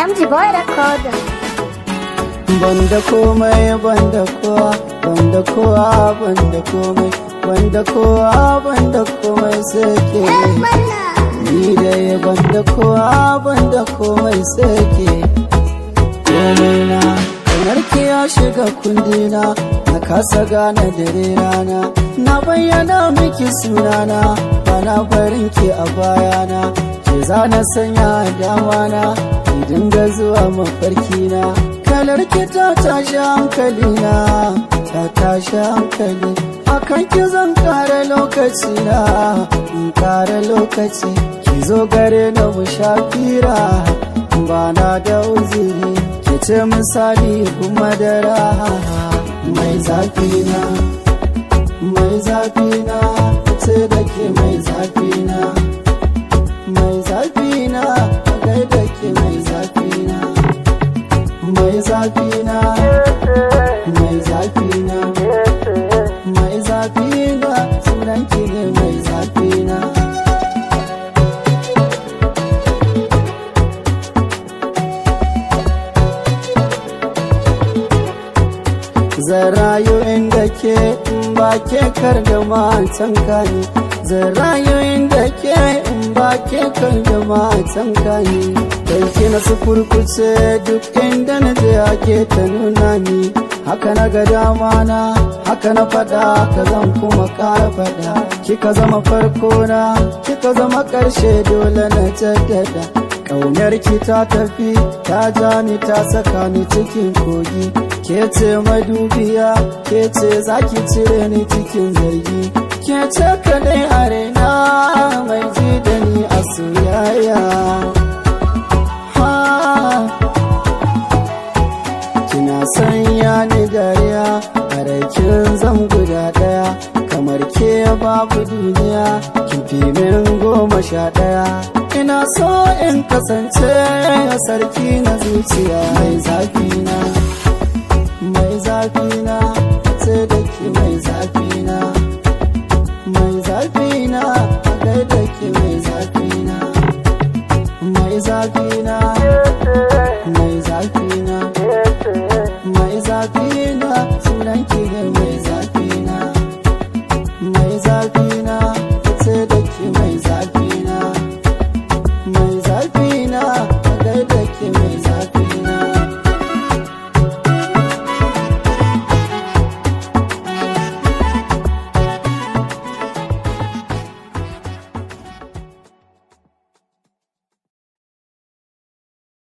Samji boy record. banda komai banda kowa banda kowa banda komai banda kowa banda komai sai ke ni dai banda kowa banda komai sai ke komai na kamar ki ya shiga kundina na kasa gane dare rana na bayyana miki sunana bana barin ki a bayana ke zana sanya damana ki dinga zuwa mafarkina kalar ki ta tashi hankali na ta tashi hankali akan ki zan kare lokaci na in kare lokaci ki zo gare na mu shafira ba na da uziri ki ce misali kuma da raha mai zafi na mai zafi na ce da ke mai zafi na mai zafi na gaida ke mai zafi na mai zafi na mai zafi na mai zafi na sunan ki ne mai zafi na zan rayu inda ke in ba ke kar da matan kani zan rayu inda ke in ba ke kar da matan kani kai ki na su kurkuce duk inda na je ake ta nuna ni haka na ga dama na haka na fada ka zan kuma kara fada kika zama farko na kika zama karshe dole na jaddada Ƙaunar ki ta tafi ta ja ni ta saka ni cikin kogi ke ce madubiya ke ce zaki cire ni cikin zargi ke ce kadai a raina mai ji da ni a soyayya ha kina sanya ni dariya a raikin zan guda daya kamar ke babu duniya kin fi min goma sha daya ina so in kasance sarki na zuciya mai zafi na mai zafi na sai da ke mai zafi na mai zafi na a gaida ke mai zafi na mai zafi na mai zafi na mai zafi na sunan ki ne mai zafi na mai zafi na